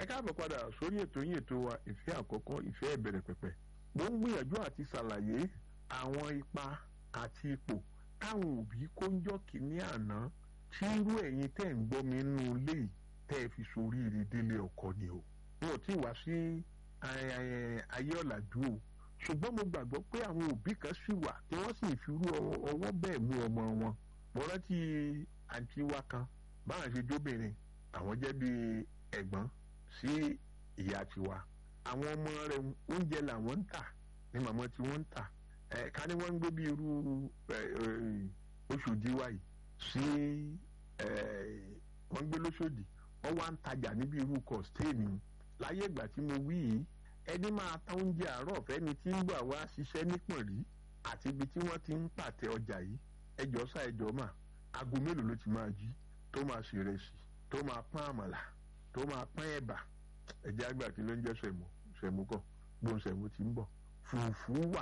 káàbọ̀ padà sórí ètò yín ètò wa ìfẹ́ àkọ́kọ́ ìfẹ́ ìbẹ̀rẹ̀ pẹ̀pẹ̀ mo ń gbìyànjú àti ṣàlàyé àwọn ipa àti ipò táwọn òbí kó ń jọ́ kínní àná tí irú ẹ̀yin tẹ́ ń gbọ́ mi nínú ilé yìí tẹ́ ẹ fi soríire délé ọkọ ni o wọn ò tí ì wá sí ayé ọ̀làjú o ṣùgbọ́n mo gbàgbọ́ pé àwọn òbí kan sì wà tí wọ́n sì fi rú ọwọ́ bẹ́ẹ̀ mú ọmọ wọn mo rántí àǹtí wa kan báwọn ṣe jóbìnrin àwọn jẹ́ bíi ẹ̀gbọ́n sí ìyá tiwa àwọn ọmọ rẹ̀ oúnjẹ làwọn ń tà ní màmá tí wọ́n ń tà ẹ̀ ká ní wọ́n ń gbé bí irú Ọ̀ṣọ́dì wa yìí sí wọ́n ń gbé lóṣòdì wọ́n wá ń tajà níbi irú kọ̀stéènì láyé ìgbà tí mo wí yìí ẹni máa ta oúnjẹ àárọ̀ fẹ́ni tí ń gbà wá ṣiṣẹ́ nípọ̀nrí àti ibi tí wọ́n ti ń pàtẹ ọjà yìí ẹjọ́ sá ẹjọ́ mà aago mélòó ló ti máa jí tó máa ṣèrẹsì tó máa pọ́n àmàlà tó máa pọ́n ẹ̀bà ẹ̀jẹ̀ àgbà kí ló ń jẹ́ sẹ̀mú sẹ̀mú kọ̀ gbóhùn sẹ̀mú ti ń bọ̀ fùfú wà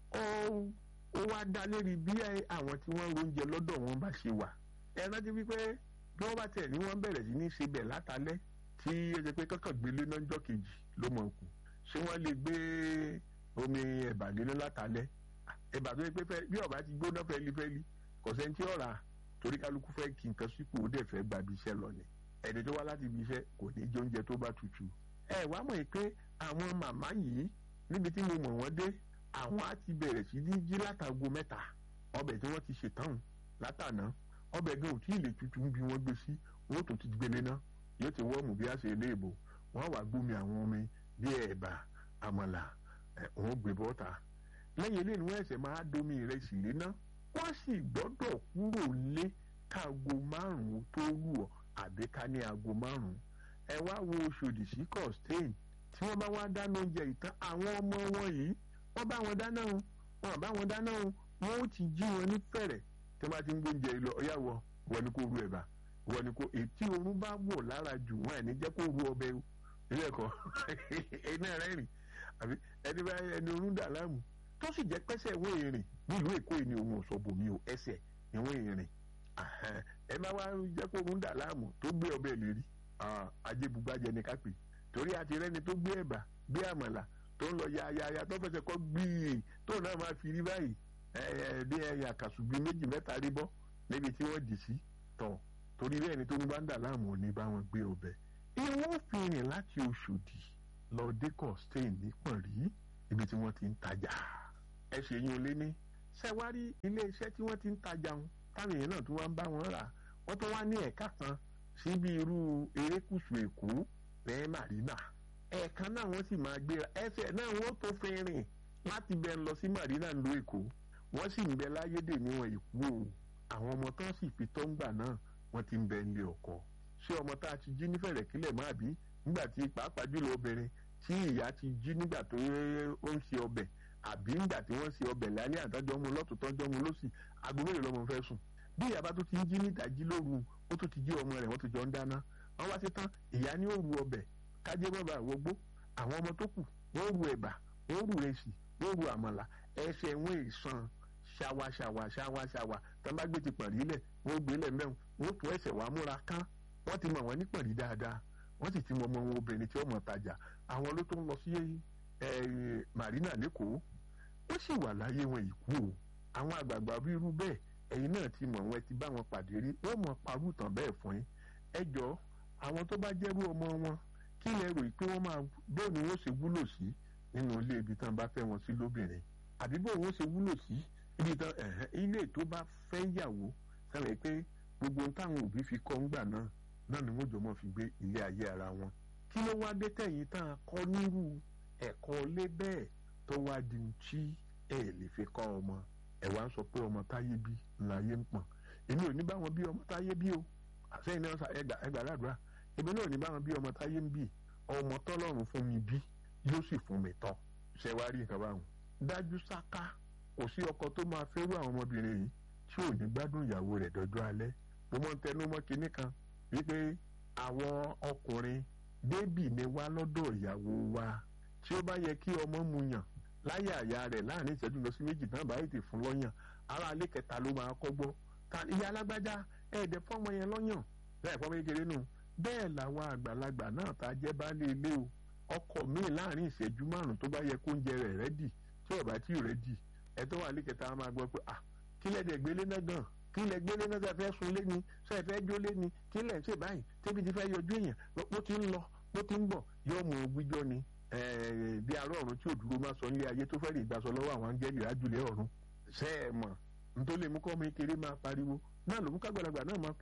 ó wá dá lérí bí àwọn tí wọ́n róúnjẹ lọ́dọ̀ wọn bá ṣe wà ẹ rántí wípé bí wọ́n bá tẹ̀ ní wọ́n bẹ̀rẹ̀ sí ní ṣe bẹ̀ látàlẹ́ tí ó ṣe pé kọ́kàn gbélé náà jọ́ kejì ló mọ̀ kù ṣé wọ́n lè gbé omi ẹ̀bà léná látàlẹ́ ẹ̀bà tó yẹ pé bí ọ̀bá ti gbóná fẹ́lifẹ́li kò sẹ́ni tí ọ̀rà torí kálukú fẹ́ kí nǹkan sípò ó dẹ̀ fẹ́ gba ibi iṣẹ́ lọ ni ẹni tó wá láti ibi iṣẹ́ kò ní jẹ oúnjẹ tó bá tutù. ẹ wá mọ̀ pé àwọn màmá yìí níbi tí mo mọ̀ wọ́n dé àwọn á ti bẹ̀rẹ̀ sí ní jí látago mẹ́ta ọbẹ̀ tí wọ́n ti ṣètàn látàná ọbẹ̀ gan ò tí ì lè tutù bí wọ́n gbé sí wọ́n tó ti gbélé ná yóò ti wọ́ọ̀mù bí a ṣe lé ìbò wọ́n wá gbómi àwọn omi bí ẹ̀bà àmàlà wọ́n gbé bọ́ta lẹ́yìn eléyìí ni wọ́n ẹ̀sẹ̀ máa domi ìrẹsì léná wọ́n sì gbọ́dọ̀ kúrò lé káago márùn-ún tó lù ọ́ àbí ká ní aago márùn-ún ẹ wá wo Ọ̀ṣọ́dì sí costain tí wọ́n bá wá dáná oúnjẹ ìtàn àwọn ọmọ wọn yìí wọ́n bá wọn dáná o wọ́n bá wọn dáná o wọ́n ó ti jí wọn ní fẹ̀rẹ̀ tí wọ́n bá ti ń gbóúnjẹ lọ ọ̀yà wọ wọ́n ní kó ru ẹ̀bà wọ́n ní kó ètí oorun bá wọ̀ lára jù wọ́n ẹ̀ ní jẹ́ kó ru ọbẹ̀ o ilé ẹ̀kọ́ iná rẹ̀ rìn àbí ẹni bá ẹni oorun dà láàmú tó sì jẹ́ pẹ́sẹ̀ wọ́n èrìn nílùú Èkó yìí ni òun ò sọ bòmí o ẹsẹ̀ ni wọ́n èrìn ẹ má wá jẹ́ kó oorun dà láàmú tó gbé ọbẹ̀ lè rí ajébùgbàjẹ ni ká pè torí àti rẹ́ni tó gbé ẹ̀bà gbé àmàlà tó ń lọ yáyáyá tó fẹsẹ̀ kọ́ gbìyì tó náà máa fi rí báyìí bí ẹyà kàṣùgbì méjì mẹ́ta rí bọ́ níbi tí wọ́n dì sí tọ̀ torí bẹ́ẹ̀ ni tó ń bá ń dà láàmú ò ní bá wọn gbé ọbẹ̀ ìwọ́n fi rìn láti Ọ̀ṣọ́dì lọ dékọ̀ stain nípọ̀n rí ibi tí wọ́n ti ń tajà ẹ ṣe yín olé ní ṣẹ́wárí ilé iṣẹ́ tí wọ́n ti ń tajà wọn táwọn èèyàn náà tún wá ń bá wọn rà wọ́n tún wá ní ẹ̀ka kan síbi irú erékùṣù Èkó bẹ́ẹ̀ Marina ẹ̀ẹ̀kan náà wọ́n sì máa gbéra ẹsẹ̀ náà wọ́n tó fi rìn láti bẹ́ẹ̀ lọ sí Marina ló Èkó wọ́n sì ń bẹ láyédè níwọ̀n ìkú o àwọn ọmọ tán sì fi tọ́ ń gbà náà wọ́n ti ń bẹ nílé ọkọ ṣé ọmọ tá a ti jí nífẹ̀rẹ̀ kílẹ̀ máa bí nígbà tí pàápàá jùlọ obìnrin tí ìyá ti jí nígbà tó ó ń ṣe ọbẹ̀ àbí nígbà tí wọ́n ṣe ọbẹ̀ lálẹ́ àtọ́jọ́ mu lọ́tún tọ́jọ́ mu lọ́sì aago mélòó lọ́mọ fẹ́ sùn bí ìyá bá tó ti ń jí nídàjí lóru ó tó ti jí ọmọ rẹ̀ wọ́n tó jọ ń dáná wọ́n wá sí tán ìyá ní ó ru ọbẹ̀ kájé bàbá àwọgbó àwọn ọmọ tó kù wọ́n ru ẹ̀bà wọ́n ru rẹsì wọ́n ru àmàlà ẹsẹ̀ wọn ìsan ṣàwà ṣàwà ṣàwà ṣàwà tán bá gbé ti pàrí lẹ̀ wọ́n gbé lẹ̀ mẹ́rin wọ́n tún ẹsẹ̀ wàá múra kán wọ́n ti mọ̀ wọ́n ní pàrí dáadáa wọ́n sì ti mọ ọmọ wọn obìnrin tí ó mọ̀ tajà àwọn ló tó ń lọ sí Marina lẹ́kọ̀ọ́ ó sì wà láyé wọn ìkú o àwọn àgbààgbà bí irú bẹ́ẹ̀ ẹ̀yin náà ti mọ̀ wọn ti bá wọn pàdé rí wọ́n mọ̀ parú tàn bẹ́ẹ̀ fún yín ẹ jọ àwọn tó bá jẹ́rú ọmọ wọn kí lẹ rò pé wọ́n máa bóun ni wọ́n ṣe wúlò sí nínú ilé ibi tán bá fẹ́ wọn sí lóbìnrin àbí bóun wọ́n ṣe wúlò sí ibi tán ilé tó bá fẹ́ yàwó sẹ́wọ̀n pé gbogbo táwọn òbí fi kọ́ ńgbà náà náà ni wọ́n jọ mọ́ fi gbé ilé ayé ara wọn kí ló wá dé tẹ̀yìn tá a kọ́ nírú ẹ̀kọ́ lé bẹ́ẹ̀ tó wá di tí ẹ lè fi kọ́ ọmọ ẹ wá ń sọ pé ọmọ táyé bí láyé ń pọ̀n èmi ò ní bá wọn bí ọmọ táyé bí o àsẹ́yìn náà ẹgbà ẹgbà ládùúrà èmi náà ò ní bá wọn bí ọmọ táyé ń bì ọmọ tọ́lọ́run fún mi bí yóò sì fún mi tọ́ ṣe wá rí nǹkan báwọn. dájú sáká kò sí ọkọ tó máa fẹ́ rú àwọn ọmọbìnrin yìí tí ò ní gbádùn ìyàwó rẹ̀ dọ́jọ́ alẹ́ mo mọ̀ ń tẹnu mọ́ kinní kan wípé àwọn ọkùnrin bébì ni wá lọ́dọ̀ ìyàwó wa tí ó bá yẹ kí ọmọ mu yàn láyé àyà rẹ̀ láàrin ìṣẹ́jú lọ sí méjì náà bá ètè fún lọ́yàn ara alẹ́ kẹta ló máa kọ́ gbọ́ ta ìyá alágbájá ẹ̀ẹ́dẹ̀ fọ́mọ yẹn lọ́yàn bẹ́ẹ̀ fọ́mọ kékeré nù bẹ́ẹ̀ làwọn àgbàlagbà náà tá a jẹ́ baálé ilé o ọkọ míì láàrin ìṣẹ́jú márùn tó bá yẹ kó oúnjẹ rẹ̀ rẹ́dì tí ọ̀bá tí ì rẹ́dì ẹ tó wà lẹ́kẹ̀ta a máa gbọ́ pé ah kí lẹ́ dẹ̀ gbélé náà gan kí lẹ́ gbélé náà fẹ́ sun lé ni ṣe fẹ́ jó lé ni kí lẹ́ ṣe báyìí tẹ́bi ti fẹ́ yọjú èèyàn bó ti ń lọ bó ti ń bọ̀ yóò mú un gbíjọ́ ni bí arọ́ ọ̀run tí òdúró máa sọ nílé ayé tó fẹ́ lè gbàsọ lọ́wọ́ àwọn áńgẹ́lì rájúlẹ̀ ọ̀run ṣe é mọ̀ nítorí lè mú kọ́ ọmọ kékeré máa pariwo náà ló mú kágbàlagbà náà máa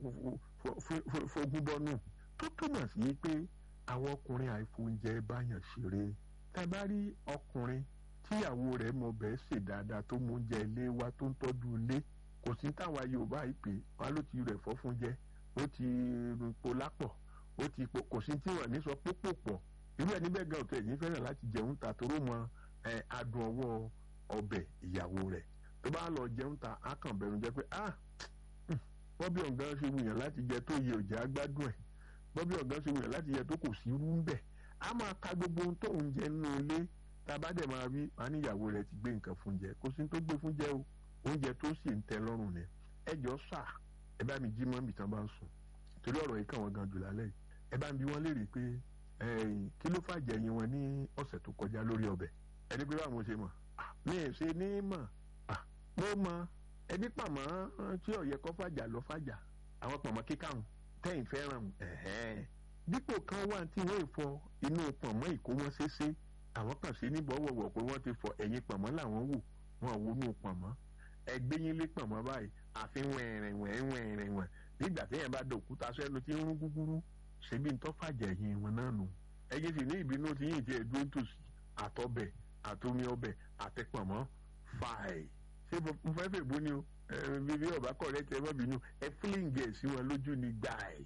fogun bọ́nù tó túmọ̀ sí pé àwọn ọkùnrin àìfóúnjẹ báyàn ṣeré tá a bá rí ọkùnrin tíyàwó rẹ̀ mọ bẹ́ẹ̀ ṣe dáadáa tó mú oúnjẹ ilé wa tó ń tọ́jú ilé kò sí táwa Yorùbá yìí pé wọn ló ti rẹ̀ fọ́ fún jẹ ó ti po lápọ̀ ó ti po kò sí tí wọn ní sọ pópò pọ̀ irú ẹni bẹ́ẹ̀ gan ọ̀tọ̀ ẹ̀yìn fẹ́ràn láti jẹun ta toró mọ adùn ọwọ́ ọbẹ̀ ìyàwó rẹ̀ tó bá lọ jẹun ta á kàn bẹ̀rù jẹ́ pé ah bọ́bí ọ̀gán ṣe wùyàn láti jẹ tó yẹ òjá gbádùn ẹ̀ bọ́bí ọ̀gán ṣe wùyàn láti jẹ tó kò sí irú ń bẹ̀ á máa ka gbogbo ohun tó ń jẹ nínú ilé tá a bá dẹ̀ máa rí wọn níyàwó rẹ̀ ti gbé nǹkan fún jẹ kò sí tó gbé fún jẹ o oúnjẹ tó sì ń tẹ́ lọ́rùn ni ẹ jọ sà ẹ bá mi jí mọ́ mi tán bá ń sùn torí ọ̀rọ̀ yìí kàn wọ́n gan jù lálẹ́ yìí ẹ bá ń bi wọ́n léèrè pé kí ló fàjẹ́ yín wọn ní ọ̀sẹ̀ tó kọjá lórí ọbẹ̀ ẹni pé báwo ṣe mọ̀ mi ì ṣe ní mọ̀ mo mọ ẹbí pàmò tí ọ̀yẹ́ kọ́ fàjà lọ fàjà àwọn pàmò kíkàrùn tẹ́yìn fẹ́ràn dípò kan wà tí wọ́n fọ inú pàmò ìkó wọn ṣeéṣe àwọn kan ṣe ní bọ́wọ̀wọ̀ pé wọ́n ti fọ ẹ̀yìn pàmò làwọn wò wọn wò nù pàmò ẹgbẹ́ yín lé pàmò báyìí àfi wẹ̀rẹ̀ wẹ̀rẹ̀ wẹ̀rẹ̀ wẹ̀ nígbà téèyàn bá dòkúta sẹ́nu tí ń rún gúgúrú ṣebí ń tọ́ fàjà yín wọn náà nù ẹ̀yin sì ní ìbínú tí yìí ti ẹ̀ dúró tòsí àtọbẹ̀ àtomi ọbẹ̀ àtẹpọ̀mọ́ fàì ṣé mo fẹ́ fẹ́ bó ni o bíbí ọba kọ̀rẹ́ tẹ mọ́ bínú ẹ fílíǹgì ẹ̀ sí wọn lójú ni gbàì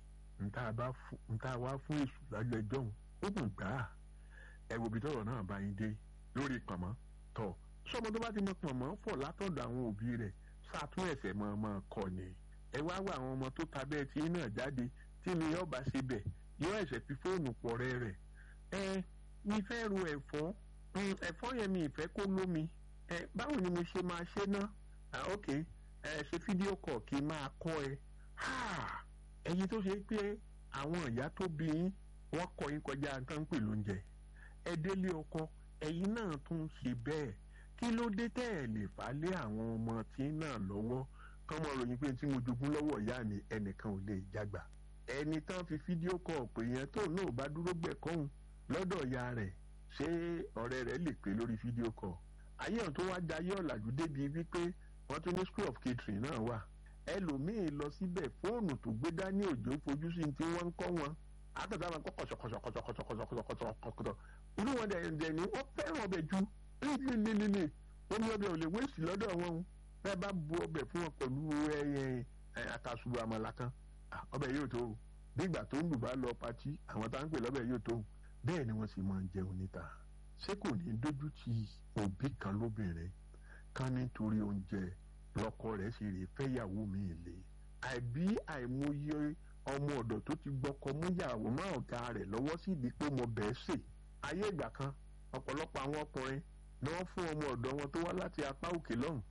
nta wá fún èṣù lájọ ẹjọ́ òun ó kùn gbà á ẹ wo ibi tọ́rọ̀ náà bá yín dé lórí pọ̀mọ́ tọ̀ sọmọ tó bá ti mọ pọ̀mọ́ fọ̀ látọ̀dọ̀ àwọn òbí rẹ̀ sàtún ẹ̀sẹ̀ mọ́ ọmọ kọ ni ẹ wá wá àwọn ọmọ tó ta bẹ́ẹ̀ tí náà jáde tí mi ọba ṣe bẹ̀ yóò ẹ̀sẹ̀ fi fóònù pọ̀ rẹ́ rẹ̀ ẹ mi fẹ́ ro ẹ̀fọ́ ẹ̀fọ́ yẹn mi ìfẹ́ kó lómi ẹ báwo ni mo ṣe máa ṣe ná ah ok ẹ ṣe fídíò kọ̀ kí n máa kọ́ ẹ ẹ̀yin tó ṣe pé àwọn ìyá tó bí yín wọ́n kọ́ yín kọjá nǹkan pè lóúnjẹ ẹ délé ọkọ ẹ̀yin náà tún ṣe bẹ́ẹ̀ kí ló dé tẹ́ ẹ̀ lè fà lé àwọn ọmọ tí náà lọ́wọ́ kán mọ̀ ròyìn pé tí mo jogún lọ́wọ́ ìyá mi ẹnìkan ò lè jágbà ẹni tán fi fídíò kọ̀ pé yẹn tó náà bá dúró gbẹ̀kọ́hùn lọ́dọ̀ ìyá rẹ̀ ṣé ọ̀rẹ́ rẹ̀ lè pè lórí fídíò kọ̀ ayé ọ̀hún tó wá jayé ọ̀làjú débi wípé wọ́n tún ní school of catering náà wà ẹlòmíín lọ síbẹ̀ fóònù tó gbé dání òjò fojú sí tí wọ́n ń kọ́ wọn àtàtà máa kọ́ kọ̀ṣọ̀kọ̀ṣọ̀kọ̀ṣọ̀kọ̀ṣọ̀kọ̀ṣọ̀kọ̀ṣọ̀ inú wọn dẹ̀ ni wọ́n fẹ́ràn ọbẹ̀ ju lílílílí omi ọbẹ̀ ò lè wéèsì lọ́dọ̀ wọn bẹ́ẹ̀ bá bu ọbẹ̀ fún wọn pẹ̀lú àkàsùrù àmàlà kan ọbẹ̀ yóò tó bí ìgbà tó ń lù bá lọ patí àwọn tá à ń pè lọ́bẹ̀ yóò tó bẹ́ẹ̀ ni wọ́n sì máa ń jẹun níta ṣé kò ní dójú ti òbí kan lóbìnrin kan nítorí oúnjẹ lọ́kọ rẹ̀ sì rè fẹ́yàwó mi lé àìbí àìmọye ọmọ ọ̀dọ̀ tó ti gbọ́kọ múyàwó má ọ̀gá rẹ̀ lọ́wọ́ sí ìdí pé mo bẹ́ẹ̀ sè ayé ìgbà kan ọ̀pọ̀lọpọ̀ àwọn ọkùnrin ni wọ́n fún ọmọ ọ̀dọ̀ wọn tó wá láti apá òkè lọ́hùn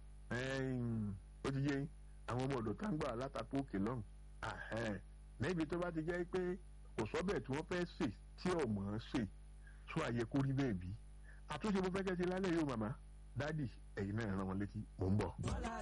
ó ti yé àwọn ọmọ ọ̀dọ̀ tá ń gbà látàpá òkè lọ́hùn níbi tó bá ti jẹ́ pé kò sọ́bẹ̀ tí wọ́n fẹ́ sè tí ọmọ ṣe tó àyẹ kó rí bẹ́ẹ̀ bí àtúnṣe mo fẹ́ kẹ́ ṣe lálẹ́ yóò màmá dádì ẹ̀yin náà rán wọn létí mò ń bọ̀.